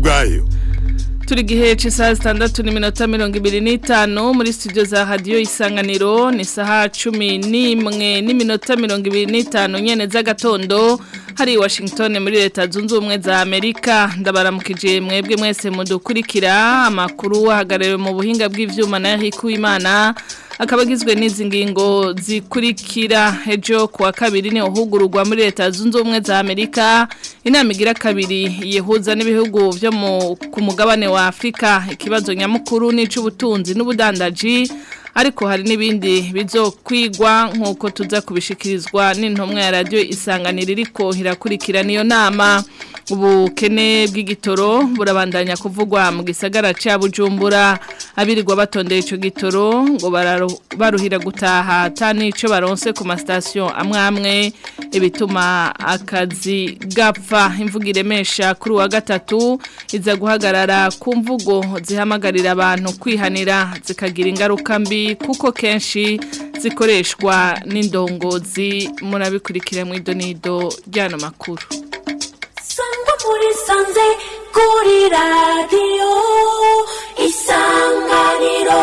bwayo turi gihe cy'isaha zitandatu n'iminota mirongo ibiri n'itanu muri studio za radiyo isanganiro ni isaha cumi n'imwe n'iminota mirongo ibiri n'itanu nyene z'agatondo hari washington muri leta zunze ubumwe za amerika ndabaramukije mwebwe mwese mudukurikira amakuru ahagarariwe mu buhinga bw'ivyuma na Eric Uwimana akaba agizwe n'izi ngingo zikurikira ejo kuwa kabiri ni uhugururwa muri leta zunze ubumwe za amerika inama igira kabiri yihuza n'ibihugu byo ku mugabane wa afurika ikibazo nyamukuru n'ic'ubutunzi n'ubudandaji ariko hari n'ibindi bizokwigwa nk'uko tuza kubishikirizwa n'intumwa ya radiyo isanganiro iriko irakurikira niyo nama ubukene bw'igitoro burabandanya kuvugwa mu gisagara cya bujumbura abirirwa batondeye icyo gitoro ngo baruhira gutaha atani icyo baronse ku masitasiyo amwe amwe ibituma akazi gapfa imvugo iremesha kuri uwa gatatu iza guhagarara ku mvugo zihamagarira abantu kwihanira zikagira ingaruka mbi kuko kenshi zikoreshwa n'indongozi murabikurikira mu idonido ry'ano makuru sangwa muri sanze kuri radiyo isanganiro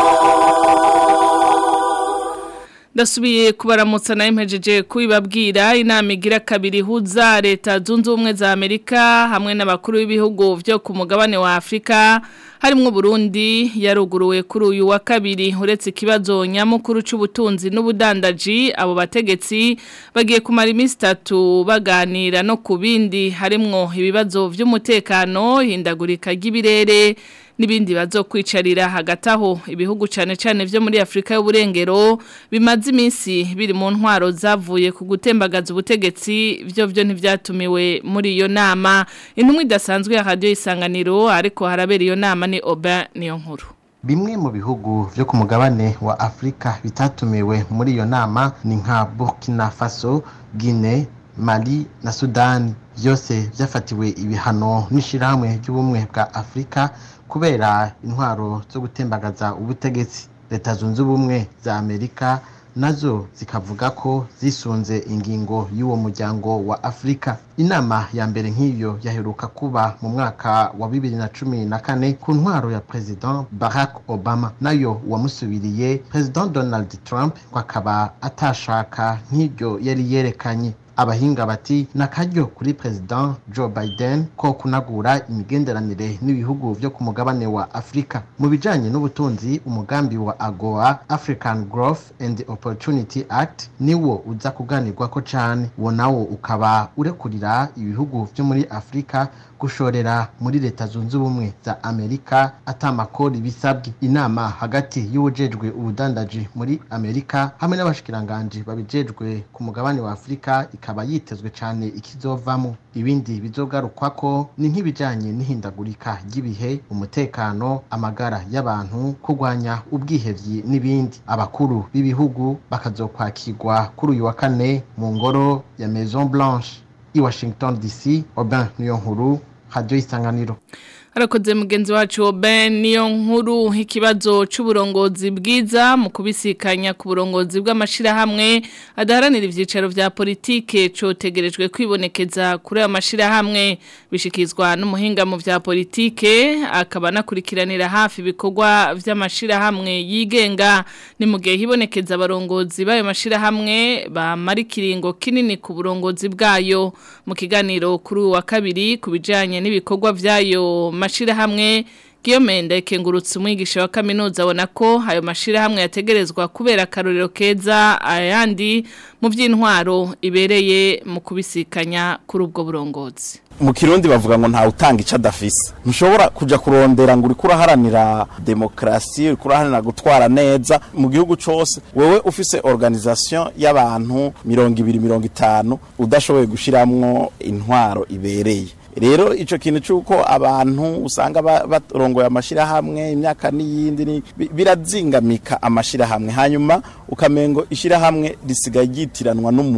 ndasubiye kubaramutsa nayo mpejeje kubibabwira inama igira kabiri ihuza leta zunze ubumwe za amerika hamwe n'abakuru b'ibihugu byo ku mugabane wa afurika harimo Burundi yaruguruwe kuri uyu wa kabiri uretse ikibazo nyamukuru cy'ubutunzi n'ubudandaji abo bategetsi bagiye kumara iminsi itatu baganira no ku bindi harimo ibibazo by'umutekano hindagurika ry'ibirere n'ibindi bazokwicarira hagati aho ibihugu cyane cyane byo muri Afrika y'uburengero bimaze iminsi biri mu ntwaro zavuye ku gutembagaza ubutegetsi byo byo ntivyatumiwe muri iyo nama intumwa idasanzwe ya radio isanganiro ariko harabera iyo nama ni Oba niyo nkuru Bimwe mu bihugu vyo ku mugabane wa Afrika bitatumiwe muri iyo nama ni nka Burkina Faso, Guinea, Mali na Sudani byose byafatiwe ibihano n'ishirahamwe ry'ubumwe bwa Afrika kubera intwaro zo gutembagaza ubutegetsi leta zunze ubumwe za amerika nazo zikavuga ko zisunze ingingo y'uwo muryango wa afurika inama ya mbere nk'iyo yaheruka kuba mu mwaka wa bibiri na cumi na kane ku ntwaro ya president barack obama nayo uwamusubiriye president donald trump ngo akaba atashaka nk'iryo yari yerekanye abahinga bati nakaryo kuri president Joe Biden ko kunagura imigenderanire n'ibihugu byo ku mugabane wa Afrika mu bijanye n'ubutunzi umugambi wa AGOA African Growth and Opportunity Act niwo uza kuganirwa ko cane uwo nawo ukaba urekurira ibihugu byo muri Afrika gushorera muri leta zunze ubumwe za Amerika atamakori bisabwe inama hagati y'ubujejwe ubudandaji muri Amerika hamwe n'abashikiranganje babijejwe ku mugabane wa Afrika ikaba yitezwe cyane ikizovamo ibindi bizogarukwako ni nk'ibijanye n'ihindagurika ry'ibihe umutekano amagara y'abantu kurwanya ubwihevyi n'ibindi abakuru b'ibihugu bakazokwakirwa kuri uyu wa kane mu ngoro ya Maison Blanche i Washington DC Aubin Niyonkuru Radio Isanganiro harakoze mugenzi wacu Ben niyo nkuru ikibazo c'uburongozi bwiza mu kubisikanya ku burongozi bw'amashirahamwe adaharanira ivyicaro vya politike cotegerejwe kwibonekeza kuri ayo mashirahamwe bishikizwa n'umuhinga mu vya politike akaba nakurikiranira hafi ibikorwa vy'amashirahamwe yigenga ni mu gihe hibonekeza abarongozi b'ayo mashirahamwe bamara ikiringo kinini ku burongozi bwayo mu kiganiro kuri uwa kabiri ku bijanye n'ibikorwa vyayo mashirahamwe Guillaume Ndekengurutse umwigisha wa kaminuza abona ko ayo mashirahamwe yategerezwa kubera akarorero keza ayandi mu by'intwaro ibereye mu kubisikanya kuri ubwo burongozi mu kirundi bavuga ngo ntawe utanga icyo adafise ntushobora kujya kurondera ngo uri kuraharanira demokarasi uri kuraharanira gutwara neza mu gihugu cyose wowe ufise organisation y'abantu mirongo ibiri mirongo itanu udashoboye gushyiramo intwaro ibereye rero icyo kintu cy'uko abantu usanga barongoye amashyirahamwe imyaka n'iyindi birazingamika amashyirahamwe hanyuma ukamengo ishyirahamwe risigaye ryitiranwa n'umuntu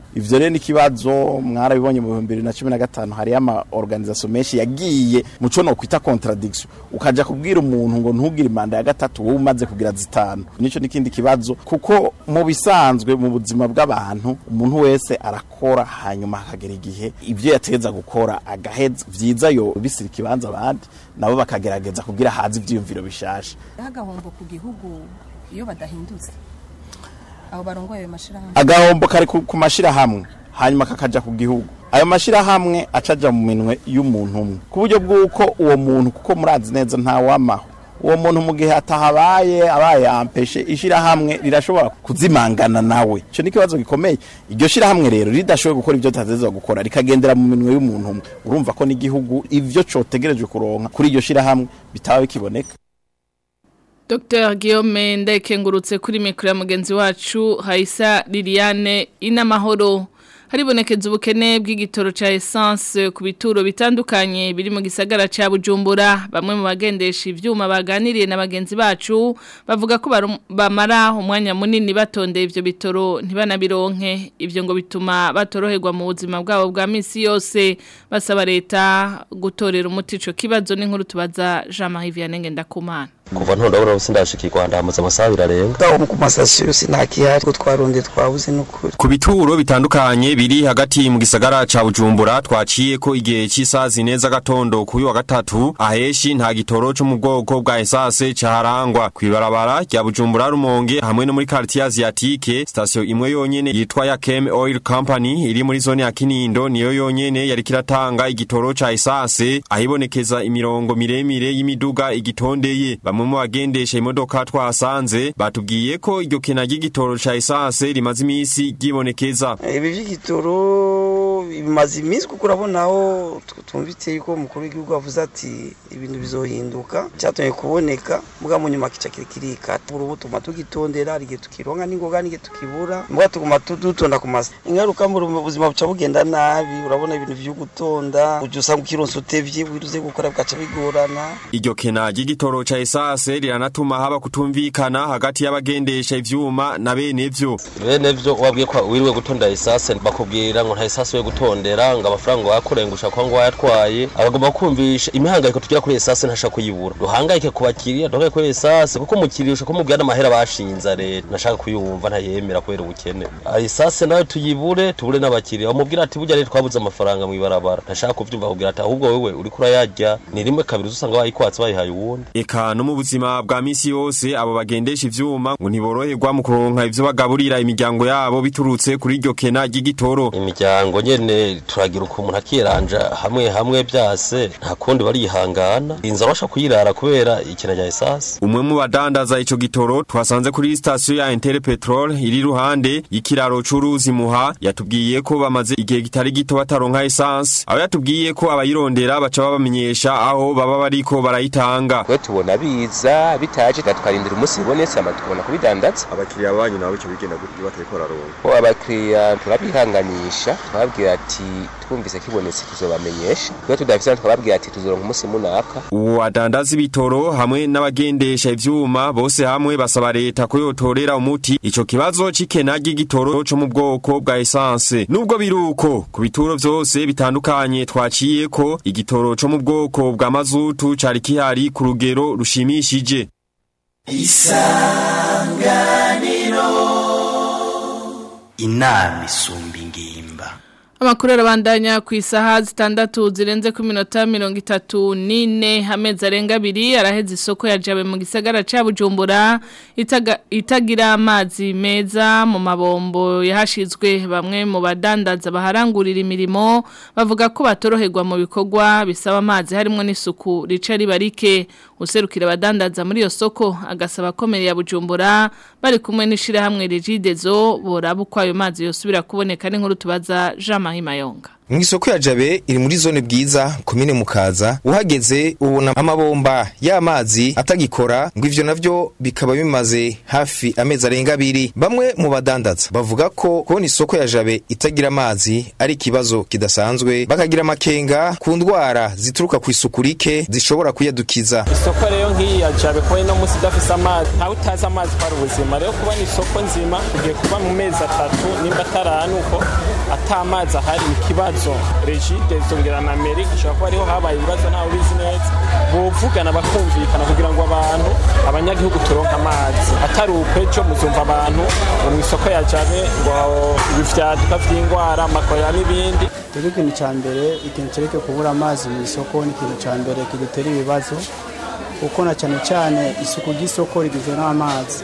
ivyo rero ni ikibazo mwarabibonye mu 2015 hari ama organisation menshi yagiye muco no kwita contradiction ukaja kubwira umuntu ngo ntugire imanda ya gatatu wowe umaze kugira zitanu nico nikindi kibazo kuko mu bisanzwe mu buzima bw'abantu umuntu wese arakora hanyuma hakagera igihe ivyo yategeza gukora agaheza vyiza yo bisira ikibanza abandi nabo bakagerageza kugira hazi ivyiyumviro bishasha agahombo ku gihugu iyo badahindutse abo barongoye ayo mashirahamwe agahombo kari ku ku mashirahamwe hanyuma kakaja ku gihugu ayo mashirahamwe acaja mu minwe y'umuntu umwe ku buryo bw'uko uwo muntu kuko murazi neza ntawamaho uwo muntu mu gihe atahabaye abaye yampeshe ishirahamwe rirashobora kuzimangana nawe ico ni ikibazo gikomeye iryo shirahamwe rero ridashoboye gukora ivyo tatezezwa gukora rikagendera mu minwe y'umuntu umwe urumva ko n'igihugu ivyo cotegereje kuronka kuri iryo shirahamwe bitaba bikiboneka Dr. Guillaume ndayikengurutse kuri mikro ya mugenzi wacu Haisa Liliane inamahoro haribonekeza ubukene bw'igitoro ca essence ku bituro bitandukanye biri mu gisagara ca Bujumbura bamwe mu bagendesha ivyuma baganiriye na bagenzi bacu bavuga ko barum- bamara umwanya munini batondeye ivyo bitoro ntibanabironke ivyo ngo bituma batoroherwa mu buzima bwabo bwa misi yose basaba leta gutorera umuti ico kibazo n'inkuru tubaza Jean-Marie Vianney Ngendakumana kuva ntondabona ubu sindashika Rwanda hamaze amasaha abiri arenga ngaho ku masasiyo yose nta kihari ko twaronde twabuze n'ukuri Ku bituro bitandukanye biri hagati mu gisagara ca Bujumbura twaciye ko igihe cy'isaha zine z'agatondo kuri wa gatatu aheshi nta gitoro cyo mu bwoko bwa esase caharangwa kwibarabara rya Bujumbura Rumonge hamwe no muri quartier asiatique station imwe yonyene yitwa ya Kem Oil Company iri muri zone ya Kinindo niyo yonyene yari kiratanga igitoro ca esase ahibonekeza imirongo miremire y'imiduga igitondeye bamwe mu bagendesha imodoka twasanze batubwiye ko iryo kena ry'igitoro ca esase rimaze imisi ryibonekeza ibi by'igitoro bimaze iminsi kuko urabona aho twumvise yuko umukuru w'igihugu avuze ati ibintu bizohinduka cyatumye kuboneka mbwa mu nyuma kica kirikata ubu tuguma tugitondera hari igihe tukironka n'ingoga n'igihe tukibura mbwa tuguma tu- dutonda ku masa ingaruka mu buzima buca bugenda nabi urabona ibintu vyo gutonda ujya usanga ukironsa utevye wiruze gukora bwaca bigorana Iryo kena ry'igitoro ca esase riranatuma haba kutumvikana hagati y'abagendesha ivyuma na bene vyo. bene vyo wabwiye ko wiriwe gutonda esase bakubwira ngo nta esase yo gutondera ngo amafaranga wakurengusha kwa ngo wayatwaye abagomba kumvisha imihangayiko tugira kuri esase ntashaka kuyibura duhangayike ku bakiriya duhangayike kuri esase kuko umukiriya ushaka kumubwira n'amahera bashinze leta ntashaka kuyumva ntayemera kubera ubukene Ah, esase nayo tuyibure tubure n'abakiriya bamubwira ati burya rero twabuze amafaranga mu ibarabara ntashaka kuvyumva kubwira ati ahubwo wewe uriko urayarya ni rimwe kabiri usanga bayikwatse bayihaye uwundi Eka no mu buzima bwa misi yose abo bagendesha ivyuma ngo ntiboroherwa mu kuronka ivyo bagaburira imiryango yabo biturutse kuri iryo kena ry'igitoro. imiryango nyene turagira uko umuntu akiranja hamwe hamwe byase nta kundi barihangana inzara basha kuyirara kubera ikena rya esase Umwe mu badandaza ico gitoro twasanze kuri station ya Inter Petrol iri ruhande y'ikiraro c'uruzi muha yatubwiye ko bamaze igihe kitari gito bataronka essence aho yatubwiye ko abayirondera baca babamenyesha aho baba bariko barayitanga twe tubona biza bitaje twarindira umunsi bibonetse ama tukabona kubidandaza abakiriya banyu nabo ico bigenda gutyo batariko bararonka ko abakiriya turabihanganisha twababwira ati twumvise kibonetse tuzobamenyesha twe tudafise twababwira ati tuzoronka umunsi munaka uwo adandaza ibitoro hamwe n'abagendesha ivyuma bose hamwe basaba leta ko yotorera umuti ico kibazo c'ikena ry'igitoro co mu bwoko bwa essence nubwo biruko ku bituro vyose bitandukanye twaciye ko igitoro co mu bwoko bwa mazutu cari kihari ku rugero rushimishije inama isumba ingimba Amakuru arabandanya ku isaha zitandatu zirenze ku minota mirongo itatu n'ine amezi arenga abiri araheze isoko ya jabe mu gisagara ca Bujumbura itaga, itagira amazi meza mu mabombo yahashizwe bamwe mu badandaza baharangurira imirimo bavuga ko batoroherwa mu bikorwa bisaba amazi harimo n'isuku rica ribarike userukira abadandaza muri iyo soko agasaba komere ya Bujumbura bari kumwe n'ishirahamwe Regidezo boraba uko ayo mazi yosubira kuboneka n'inkuru tubaza Jean Marie Mayonga mu isoko ya jabe iri muri zone bwiza komine mukaza uhageze ubona amabomba y'amazi atagikora ngo ivyo navyo bikaba bimaze hafi amezi arenga abiri bamwe mu badandaza bavuga ko kubona isoko ya jabe itagira amazi ari ikibazo kidasanzwe bakagira amakenga ku ndwara zituruka ku isuku rike zishobora kuyadukiza isoko rero nk'iyi ya jabe kuba ino munsi idafise amazi ntawe utazi amazi ko ari ubuzima rero kubona isoko nzima tugiye kuba mu mezi atatu nimba ataranu uko ata amazi ahari ikibazo regide zongera na meri gishobora kuba ariho habaye ibibazo ntawe ubizi neza bovugana bakumvikana kugira ngo abantu abanyagihugu turonke amazi atari ukwejo muzumva abantu ngo mu isoko ya jabe ngo ibivyaduka vy'ingwara amakorera n'ibindi rero ikintu cya mbere ikintu cereke kubura amazi mu isoko ni ikintu cya mbere kidutera ibibazo kuko na cyane cyane isuku ry'isoko rigizwe n'amazi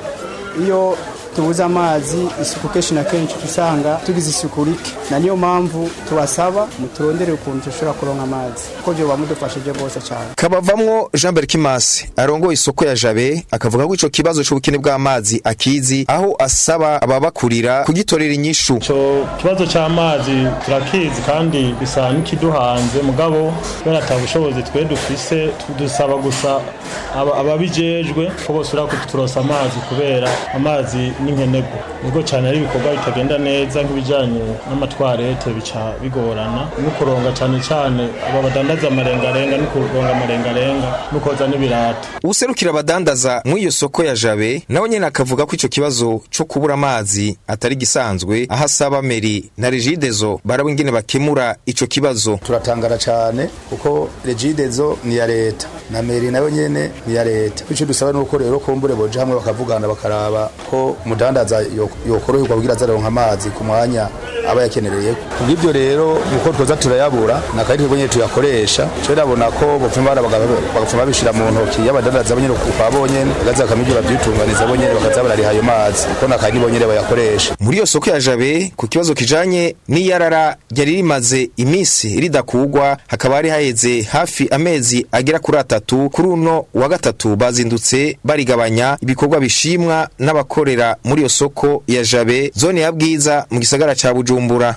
iyo tubuze amazi isuku kenshi na kenshi usanga tugize isuku rike na niyo mpamvu tubasaba muturondere ukuntu dushobora kuronka amazi kuko byo bamudufashije rwose cyane kabavamwo jean berkimasi arongoye isoko ya jabe akavuga ko ico kibazo c'ubukene bw'amazi akizi aho asaba ababakurira kugitorera inyishu ico kibazo c'amazi turakizi kandi bisa n'ikiduhanze mugabo kubera ata bushobozi twe dufise dusaba gusa aba- ababijejwe ko bosubira kuturosa amazi kubera amazi n'inkenegwa nubwo cyane ari ibikorwa bitagenda neza nk'ibijanye n'amatwarete bica bigorana no kuronga cyane cyane aba badandaza amarengarenga no kuronga amarengarenga no koza n'ibirato userukira abadandaza mu iyo soko ya jabe nawe nyene akavuga ko ico kibazo co kubura amazi atari gisanzwe aho asaba meri na regidezo baraba ingene bakemura ico kibazo turatangara cyane kuko regidezo ni ya leta na meri nayo nyene ni ya leta icyo dusaba nuko rero kumbure boje hamwe bakavugana bakaraba ko umudandaza yo- yokoroherwa kugira azaronka amazi ku mwanya aba yakenereye kubw'ibyo rero nuko twoza turayabura nakari twebwe nyene tuyakoresha cyo ndabona ko bopfuma bara bagapfuma babishira mu ntoki y'abadandaza bonyene kwa bonyene bagaza bakamenya babyitunganiza bonyene bakaza barariha ayo mazi kuko nakari bonyene bayakoresha muri iyo soko ya jabe ku kibazo kijanye n'iyarara ryari rimaze iminsi ridakugwa hakaba hari haheze hafi amezi agera kuri atatu kuri uno wa gatatu bazindutse barigabanya ibikorwa bishimwa n'abakorera muri iyo soko ya jabe zone ya bwiza mu gisagara ca bujumbura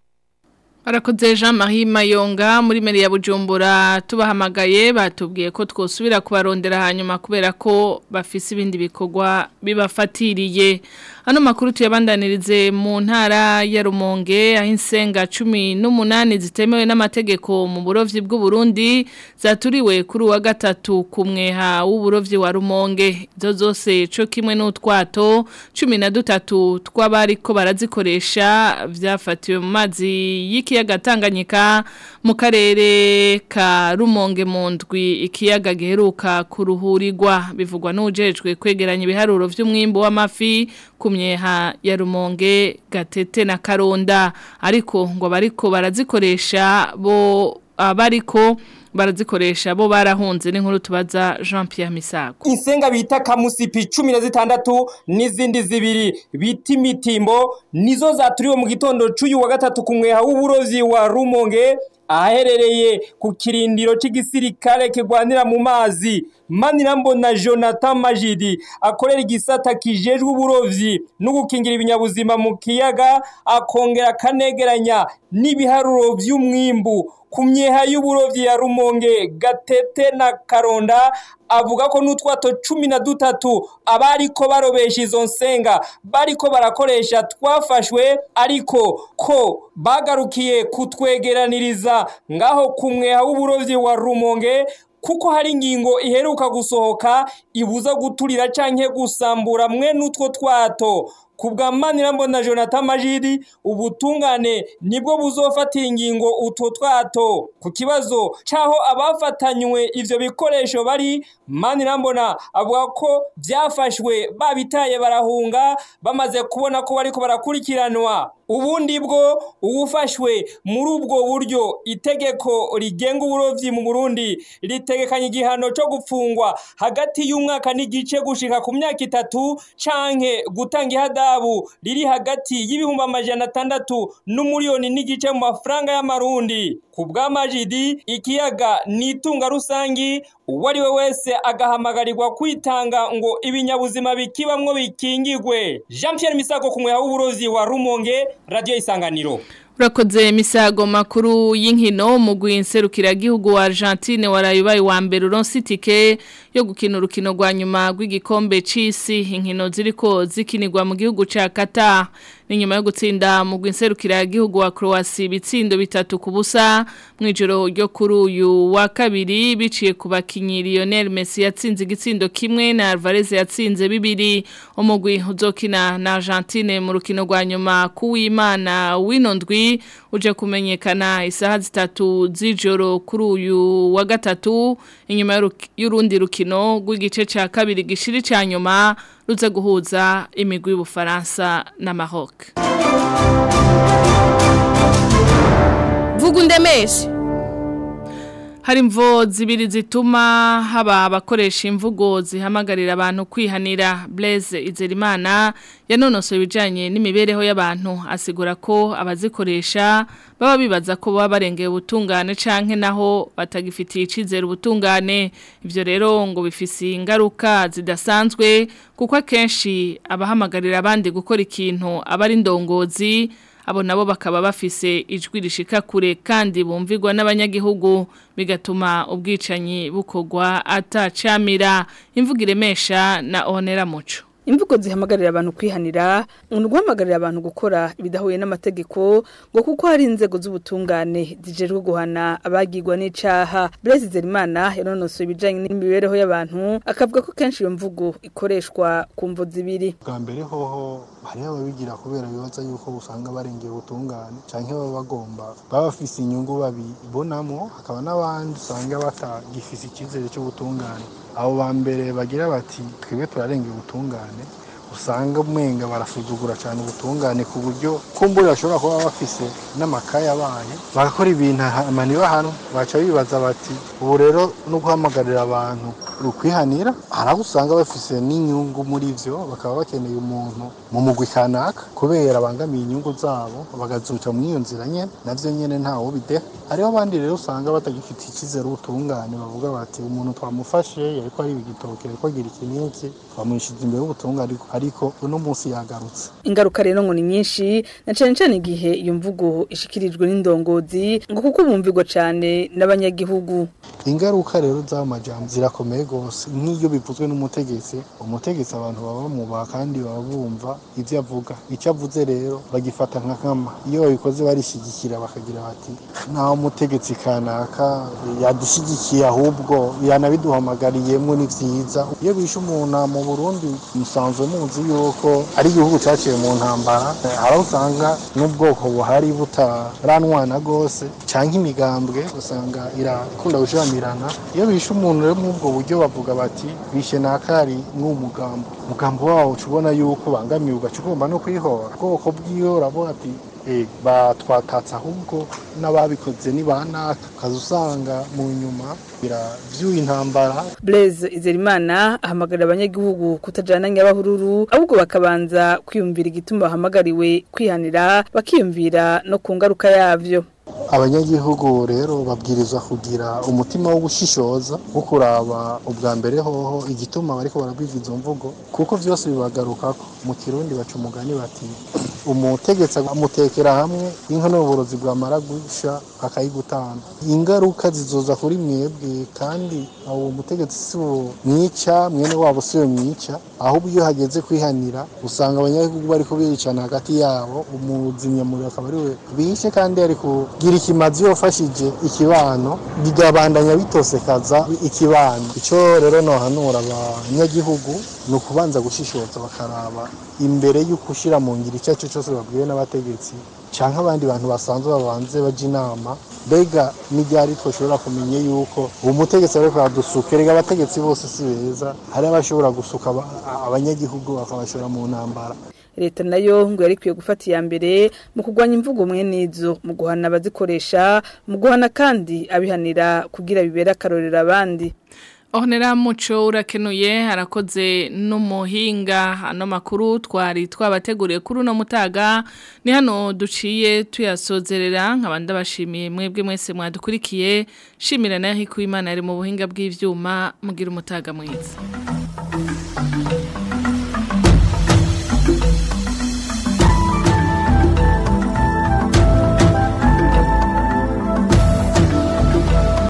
Barakoze Jean Marie Mayonga muri meri ya Bujumbura tubahamagaye batubwiye ko twosubira kubarondera hanyuma kubera ko bafise ibindi bikorwa bibafatiriye hano makuru tuyabandanirize mu ntara ya Rumonge aho insenga 18 zitemewe n'amategeko mu burovyi bw'u Burundi zaturiwe kuri wa gatatu kumweha w'uburovyi wa Rumonge zo zose co kimwe n'utwato 13 tw'abari ko barazikoresha vyafatiwe mu mazi y'ikiyaga Tanganyika mu karere ka Rumonge mu ndwi ikiyaga giheruka kuruhurirwa bivugwa n'ujejwe kwegeranya ibiharuro vy'umwimbo w'amafi ku myeha ya Rumonge Gatete na Karonda ariko ngo bariko barazikoresha bo abariko barazikoresha bo barahunze n'inkuru tubaza Jean Pierre Misago insenga bita kamusipi cumi na zitandatu n'izindi zibiri bita imitimbo nizo zaturiwe mu gitondo c'uyu wa gatatu ku mweha w'uburozi wa rumonge ahaherereye ku kirindiro c'igisirikare kigwanira mu mazi manirambona jonathan majidi akorera igisata kijejwe uburovyi no gukingira ibinyabuzima mu kiyaga akongera akanegeranya n'ibiharuro vy'umwimbu ku myeha y'uburovyi ya rumonge gatete na karonda avuga ko n'utwato cumi na dutatu abariko barobesha izo nsenga bariko barakoresha twafashwe ariko ko bagarukiye kutwegeraniriza ngaho ku mweha w'uburovyi wa rumonge kuko hari ingingo iheruka gusohoka ibuza guturira canke gusambura mwe n'utwo twato kubwa Manirambona Jonathan Majidi ubutungane nibwo buzofatira ingingo utwo twato ku kibazo caho abafatanywe ivyo bikoresho bari Manirambona avuga ko vyafashwe babitaye barahunga bamaze kubona ko bariko barakurikiranwa ubundi bwo uwufashwe muri ubwo buryo itegeko rigenga uburovyi mu Burundi ritegekanya igihano cyo gupfungwa hagati y'umwaka n'igice gushika ku myaka itatu canke gutanga ihadabu riri hagati y'ibihumbi amajana atandatu n'umuriyoni n'igice mu mafaranga y'amarundi ku bw'amajidi ikiyaga ni itunga rusangi uwo ari we wese agahamagarirwa kwitanga ngo ibinyabuzima bikibamwo bikingigwe jean Pierre Misago ku mweha w'uburozi wa Rumonge radio isanganiro Urakoze misago makuru y'inkino mu gwinserukira gihugu wa Argentine warayubaye wa mbere uronse itike yo gukina urukino rwa nyuma rw'igikombe c'isi inkino ziriko zikinirwa mu gihugu ca Qatar ni nyuma yo gutsinda mu gwinserukira gihugu wa Croatia bitsindo bitatu ku busa mu ijoro ryo kuri uyu wa kabiri biciye ku bakinyi Lionel Messi yatsinze igitsindo kimwe na Alvarez yatsinze bibiri umugwi uzokina na Argentine mu rukino rwa nyuma kuw'Imana winondwi uje kumenyekana isaha zitatu z'ijoro kuri uyu wa gatatu inyuma y'urundi rukino rw'igice cya kabiri gishiri cya nyuma ruze guhuza imigwi y'ubufaransa na Maroc vuga undemeshe hari imvo zibiri zituma haba abakoresha imvugo zihamagarira abantu kwihanira Blaise Izerimana yanonosoye ibijyanye n'imibereho y'abantu asigura ko abazikoresha baba bibaza ko baba barengeye ubutungane canke naho batagifitiye icizere ubutungane ibyo rero ngo bifise ingaruka zidasanzwe kuko akenshi abahamagarira abandi gukora ikintu aba ari indongozi abo nabo bakaba bafise ijwi rishika kure kandi bumvigwa n'abanyagihugu bigatuma ubwicanyi bukogwa atacamira imvugo iremesha na onera muco imvugo zihamagarira abantu kwihanira ni guhamagarira abantu gukora ibidahuye n'amategeko ngo kuko hari inzego z'ubutungane zijejwe guhana abagirwa n'icaha Blaise Zerimana yanonosoye ibijanye n'imibereho y'abantu akavuga ko kenshi iyo mvugo ikoreshwa ku mvo zibiri bwa mbere hoho hariho ababigira kubera bibaza yuko usanga barengeye ubutungane canke baba bagomba baba bafise inyungu babibonamwo hakaba n'abandi usanga batagifise icyizere cy'ubutungane abo ba mbere bagira bati twebwe turarengeye ubutungane usanga umwenga barasuzugura cyane ubutungane ku buryo kumbura bashobora kuba bafise n'amakaye abaye bagakora ibintu amaniba hano baca bibaza bati ubu rero no guhamagarira abantu rukwihanira hari abo usanga bafise n'inyungu muri byo bakaba bakeneye umuntu mu mugwi kanaka kubera abangamiye inyungu zabo bagazuca muri iyo nzira nyene navyo nyene ntawo bideha hariho abandi rero usanga batagifite icyizere ubutungane bavuga bati umuntu twamufashe yariko ari igitoke yariko agira iki n'iki twamuhishize imbere y'ubutungane ariko uno munsi yagarutse ingaruka rero ngo ni nyinshi na cane cane igihe iyo mvugo ishikirijwe n'indongozi ngo kuko bumvigwa cane n'abanyagihugu ingaruka rero z'ayo majambo zirakomeye gose nk'iyo bivuzwe n'umutegetsi umutegetsi abantu baba bamubaha kandi baba bumva ivyo avuga icyo avuze rero bagifata nka nkama iyo babikoze barishyigikira bakagira bati ntaho umutegetsi kanaka yadushigikiye ahubwo yanabiduhamagariyemo ni vyiza iyo bishe umuntu mu burundi musanzwe muzi yuko ari igihugu cyaciye mu ntambara hari aho usanga n'ubwoko buhari butaranwana rwose cyangwa imigambwe usanga irakunda gushamirana iyo bishe umuntu rero muri ubwo buryo bavuga bati bishe nakari mw'uwo mugambo umugambo wawo uca ubona yuko bangamiye ugaca ugomba no kwihora ubwoko bw'iyo urabona ati batwatatse ahubwo n'ababikoze ni ba naka ukaza usanga mu nyuma byuye intambara Blaise Izerimana ahamagarira abanyagihugu kutajana nyabahururu ahubwo bakabanza kwiyumvira igituma bahamagariwe kwihanira bakiyumvira no ku ngaruka yavyo abanyagihugu rero babwirizwa kugira umutima wo gushishoza wo kuraba ubwa mbere hoho igituma bariko barabwiza izo mvugo kuko vyose bibagarukako mu kirundi baca umugani bati umutegetsi amutekera hamwe inka n'uburozi bwamara gusha akayigutana ingaruka zizoza kuri mwebwe kandi uwo mutegetsi si wo mwica mwene wabo si we mwica ahubwo iyo hageze kwihanira usanga abanyagihugu bariko bicana hagati yabo umuzimyamuriro akaba ari we bishe kandi ari kugira ikimazi yofashije ikibano bigabandanya bitosekaza ikibano icyo rero nohanura abanyagihugu ni ukubanza gushishoza bakaraba imbere y'uko ushyira mu ngiro icyo ari cyo cyose babwiwe n'abategetsi cyangwa abandi bantu basanzwe babanze bajya inama mbega n'ibyari twashobora kumenya yuko uwo mutegetsi ariko yadusuka erega abategetsi bose si beza hari abashobora gusuka abanyagihugu bakabashora mu ntambara leta nayo ngo yari ikwiye gufata iya mbere mu kurwanya imvugo mwene izo mu guhana abazikoresha mu guhana kandi abihanira kugira bibere akarorero abandi Onera muco urakenuye harakoze n'umuhinga hano makuru twari twabateguriye kuri uno mutaga ni hano duciye tuyasozerera nk'abandi bashimiye mwebwe mwese mwadukurikiye shimira nayo hikuye imana ari mu buhinga bw'ivyuma mugira umutaga mwiza